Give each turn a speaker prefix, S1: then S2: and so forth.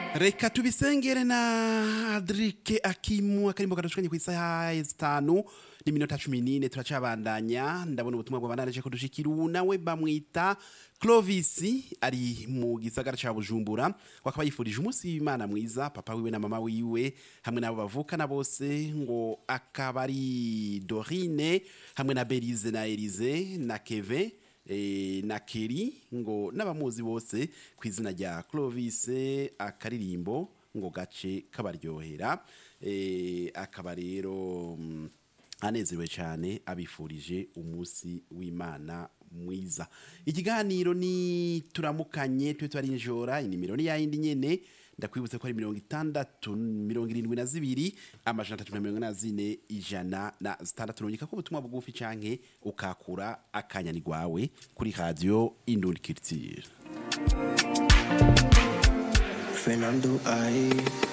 S1: reka tubisengere na adrike akimu akarimbo kadushikanye ku isaha zitanu n'iminota cumi n'ine turacabandanya ndabona ubutumwa bwabandanyije kudushikira ubu nawe bamwita clovis ari mu gisagara ca bujumbura wakaba yifurije umunsi w'imana mwiza papa wiwe na mama wiwe hamwe n'abo bavukana bose ngo akaba ari dorine hamwe na berize na elize na keve eh, na keri ngo n'abamuzi bose ku izina rya clovis akaririmbo ngo gace kabaryohera eh, akaba rero mm, anezerewe cyane abifurije umunsi w'imana mwiza ikiganiro ni turamukanye tube twarinjora inimero ni yayindi nyene ndakwibutse ko ari mirongo itandatu mirongo irindwi na zibiri amajana atatu na mirongo ine na zine ijana na zitandatu nongeka ko ubutumwa bugufi canke ukakura akanyani gwawe kuri radio indundi culture
S2: Fernando, I